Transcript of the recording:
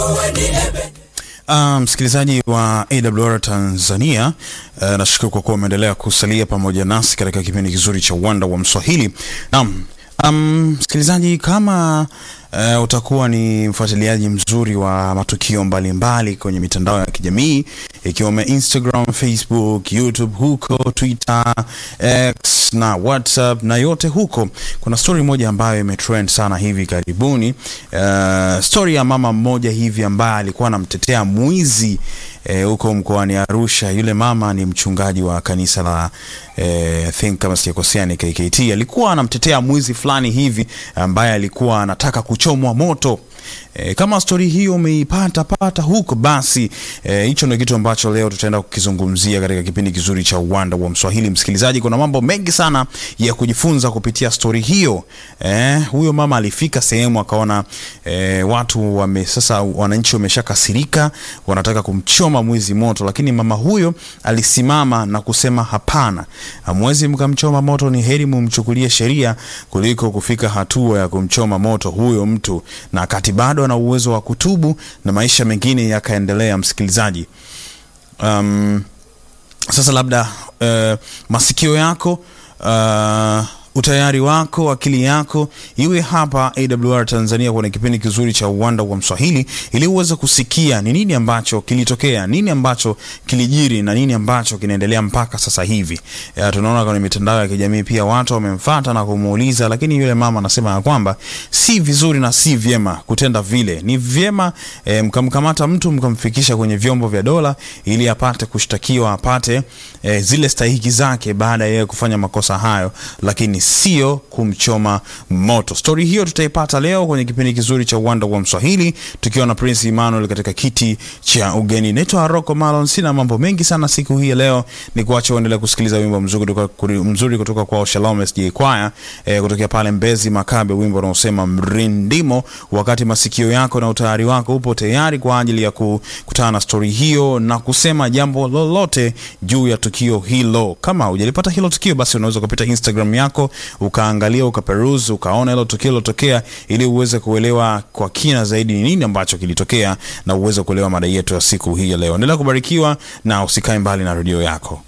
Uh, msikilizaji wa AWR Tanzania, uh, nashukuru kwa kuwa umeendelea kusalia pamoja nasi katika kipindi kizuri cha uwanda wa Mswahili. Naam, um, msikilizaji kama uh, utakuwa ni mfuatiliaji mzuri wa matukio mbalimbali mbali kwenye mitandao ya kijamii ikiwemo Instagram, Facebook, YouTube, huko Twitter, X na WhatsApp na yote huko, kuna story moja ambayo imetrend sana hivi karibuni. Uh, story ya mama mmoja hivi ambaye alikuwa anamtetea mwizi huko eh, mkoani Arusha. Yule mama ni mchungaji wa kanisa la eh, think kama sijakosea ni KKT. Alikuwa anamtetea mwizi fulani hivi ambaye alikuwa anataka kuchomwa moto. E, kama stori hiyo umeipata pata huko basi hicho e, ndio kitu ambacho leo tutaenda kukizungumzia katika kipindi kizuri cha uwanda wa Mswahili. Msikilizaji, kuna mambo mengi sana ya kujifunza kupitia stori hiyo. E, huyo mama alifika sehemu akaona e, watu wame sasa, wananchi wameshakasirika, wanataka kumchoma mwizi moto, lakini mama huyo alisimama na kusema hapana, hamwezi mkamchoma moto, ni heri mumchukulie sheria kuliko kufika hatua ya kumchoma moto huyo mtu, na kati bado ana uwezo wa kutubu na maisha mengine yakaendelea. Msikilizaji, um, sasa labda uh, masikio yako uh, utayari wako, akili yako iwe hapa AWR Tanzania kwenye kipindi kizuri cha uwanda wa Mswahili, ili uweze kusikia ni nini ambacho kilitokea, nini ambacho kilijiri na nini ambacho kinaendelea mpaka sasa hivi. Ya, tunaona kwenye mitandao ya kijamii pia watu wamemfuata na kumuuliza, lakini yule mama anasema ya kwamba si vizuri na si vyema kutenda vile. Ni vyema eh, mkamkamata mtu mkamfikisha kwenye vyombo vya dola ili apate kushtakiwa, apate eh, zile stahiki zake baada ya yeye kufanya makosa hayo, lakini sio kumchoma moto. Stori hiyo tutaipata leo kwenye kipindi kizuri cha uwanda wa Mswahili tukiwa na Prince Emmanuel katika kiti cha ugeni. Naitwa Rocco Malon, sina mambo mengi sana siku hii ya leo, ni kuacha uendelee kusikiliza wimbo mzuri kutoka, mzuri kutoka kwa Shalom SJ Choir eh, kutokea pale Mbezi Makabe, wimbo unaosema mrindimo. Wakati masikio yako na utayari wako upo tayari kwa ajili ya kukutana na stori hiyo na kusema jambo lolote juu ya tukio hilo. Kama hujalipata hilo tukio, basi unaweza kupita Instagram yako ukaangalia ukaperuzi ukaona hilo tukio lilotokea, ili uweze kuelewa kwa kina zaidi ni nini ambacho kilitokea na uweze kuelewa mada yetu ya siku hii ya leo. Endelea kubarikiwa na usikae mbali na redio yako.